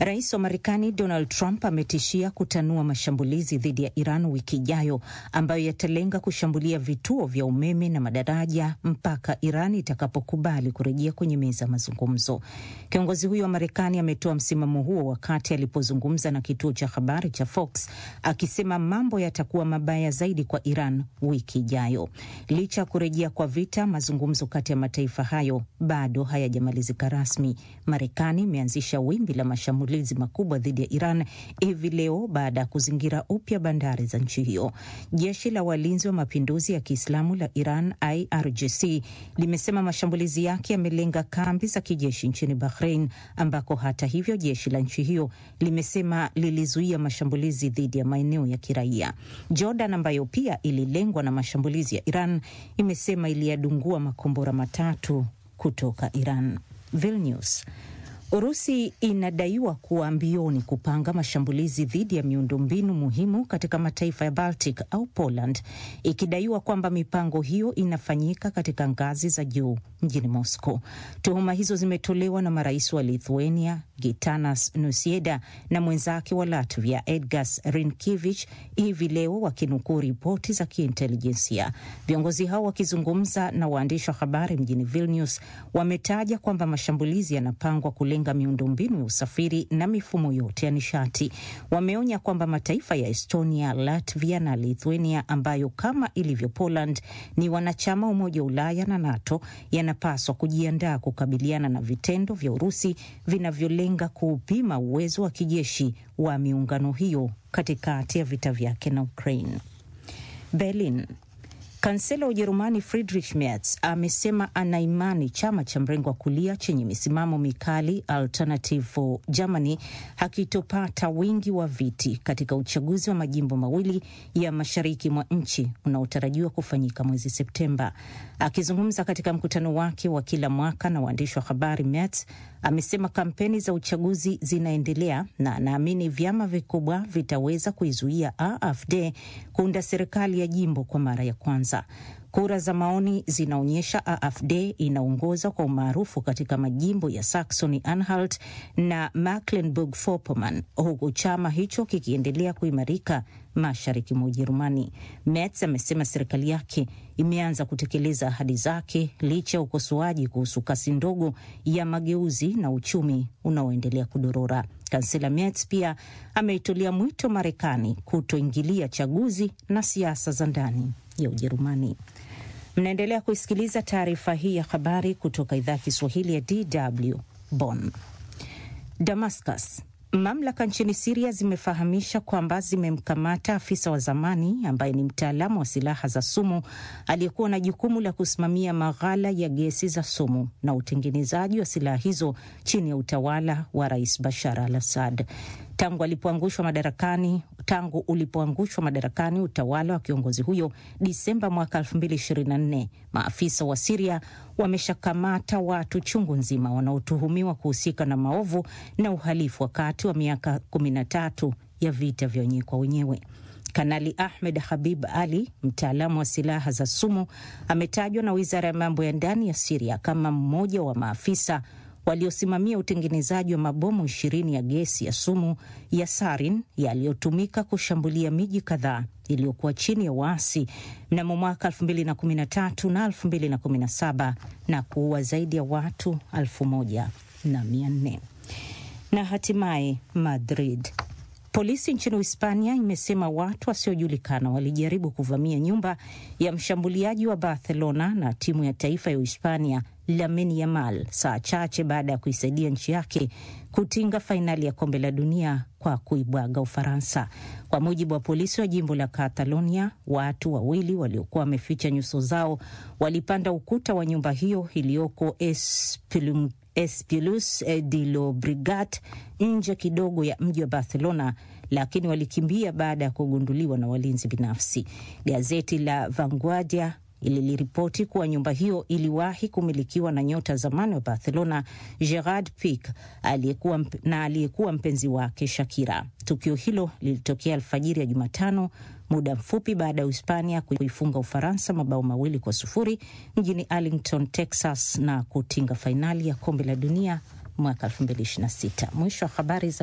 Rais wa Marekani Donald Trump ametishia kutanua mashambulizi dhidi ya Iran wiki ijayo ambayo yatalenga kushambulia vituo vya umeme na madaraja mpaka Iran itakapokubali kurejea kwenye meza ya mazungumzo. Kiongozi huyo wa Marekani ametoa msimamo huo wakati alipozungumza na kituo cha habari cha Fox akisema mambo yatakuwa mabaya zaidi kwa Iran wiki ijayo. Licha ya kurejea kwa vita, mazungumzo kati ya mataifa hayo bado hayajamalizika rasmi. Marekani imeanzisha wimbi la mashambulizi makubwa dhidi ya Iran hivi leo baada ya kuzingira upya bandari za nchi hiyo. Jeshi la walinzi wa mapinduzi ya Kiislamu la Iran, IRGC, limesema mashambulizi yake yamelenga kambi za kijeshi nchini Bahrain, ambako hata hivyo jeshi la nchi hiyo limesema lilizuia mashambulizi dhidi ya maeneo ya kiraia. Jordan, ambayo pia ililengwa na mashambulizi ya Iran, imesema iliyadungua makombora matatu kutoka Iran. Vilnius. Urusi inadaiwa kuwa mbioni kupanga mashambulizi dhidi ya miundombinu muhimu katika mataifa ya Baltic au Poland, ikidaiwa kwamba mipango hiyo inafanyika katika ngazi za juu mjini Moscow. Tuhuma hizo zimetolewa na marais wa Lithuania Gitanas Nusieda na mwenzake wa Latvia Edgars Rinkevich hivi leo wakinukuu ripoti za kiintelijensia. Viongozi hao wakizungumza na waandishi wa habari mjini Vilnius wametaja kwamba mashambulizi yanapangwa kulenga miundombinu ya usafiri na mifumo yote ya nishati. Wameonya kwamba mataifa ya Estonia, Latvia na Lithuania ambayo kama ilivyo Poland ni wanachama Umoja wa Ulaya na NATO yanapaswa kujiandaa kukabiliana na vitendo vya Urusi vinavyolenga kuupima uwezo wa kijeshi wa miungano hiyo katikati ya vita vyake na Ukraine. Berlin. Kansela wa Ujerumani Friedrich Merz amesema ana imani chama cha mrengo wa kulia chenye misimamo mikali Alternative for Germany hakitopata wingi wa viti katika uchaguzi wa majimbo mawili ya mashariki mwa nchi unaotarajiwa kufanyika mwezi Septemba. Akizungumza katika mkutano wake wa kila mwaka na waandishi wa habari, Merz amesema kampeni za uchaguzi zinaendelea na anaamini vyama vikubwa vitaweza kuizuia AfD kuunda serikali ya jimbo kwa mara ya kwanza. Kura za maoni zinaonyesha AfD inaongoza kwa umaarufu katika majimbo ya Saxony Anhalt na Mecklenburg-Vorpommern, huku chama hicho kikiendelea kuimarika mashariki mwa Ujerumani. Merz amesema serikali yake imeanza kutekeleza ahadi zake licha ya ukosoaji kuhusu kasi ndogo ya mageuzi na uchumi unaoendelea kudorora. Kansela Merz pia ameitolea mwito Marekani kutoingilia chaguzi na siasa za ndani ya Ujerumani. Mnaendelea kuisikiliza taarifa hii ya habari kutoka idhaa ya Kiswahili ya DW Bonn. Damascus. Mamlaka nchini Siria zimefahamisha kwamba zimemkamata afisa wa zamani ambaye ni mtaalamu wa silaha za sumu aliyekuwa na jukumu la kusimamia maghala ya gesi za sumu na utengenezaji wa silaha hizo chini ya utawala wa Rais Bashar al Assad. Tangu alipoangushwa madarakani tangu ulipoangushwa madarakani utawala wa kiongozi huyo Disemba mwaka 2024, maafisa wa Siria wameshakamata watu chungu nzima wanaotuhumiwa kuhusika na maovu na uhalifu wakati wa miaka 13 ya vita vya wenyewe kwa wenyewe. Kanali Ahmed Habib Ali, mtaalamu wa silaha za sumu, ametajwa na wizara ya mambo ya ndani ya Siria kama mmoja wa maafisa waliosimamia utengenezaji wa mabomu ishirini ya gesi ya sumu ya sarin yaliyotumika kushambulia miji kadhaa iliyokuwa chini ya waasi mnamo mwaka 2013 na 2017 na kuua zaidi ya watu elfu moja na mia nne. Na hatimaye Madrid. Polisi nchini Hispania imesema watu wasiojulikana walijaribu kuvamia nyumba ya mshambuliaji wa Barcelona na timu ya taifa ya Uhispania Lamine Yamal saa chache baada ya kuisaidia nchi yake kutinga fainali ya kombe la dunia kwa kuibwaga Ufaransa. Kwa mujibu wa polisi wa jimbo la Catalonia, watu wawili waliokuwa wameficha nyuso zao walipanda ukuta wa nyumba hiyo iliyoko Espilum Espilus de Llobregat nje kidogo ya mji wa Barcelona, lakini walikimbia baada ya kugunduliwa na walinzi binafsi. Gazeti la Vanguardia ililiripoti kuwa nyumba hiyo iliwahi kumilikiwa na nyota zamani wa Barcelona Gerard Pique aliyekuwa na aliyekuwa mpenzi wake Shakira. Tukio hilo lilitokea alfajiri ya Jumatano, muda mfupi baada ya Uhispania kuifunga Ufaransa mabao mawili kwa sufuri mjini Arlington, Texas na kutinga fainali ya kombe la dunia mwaka 2026. Mwisho wa habari za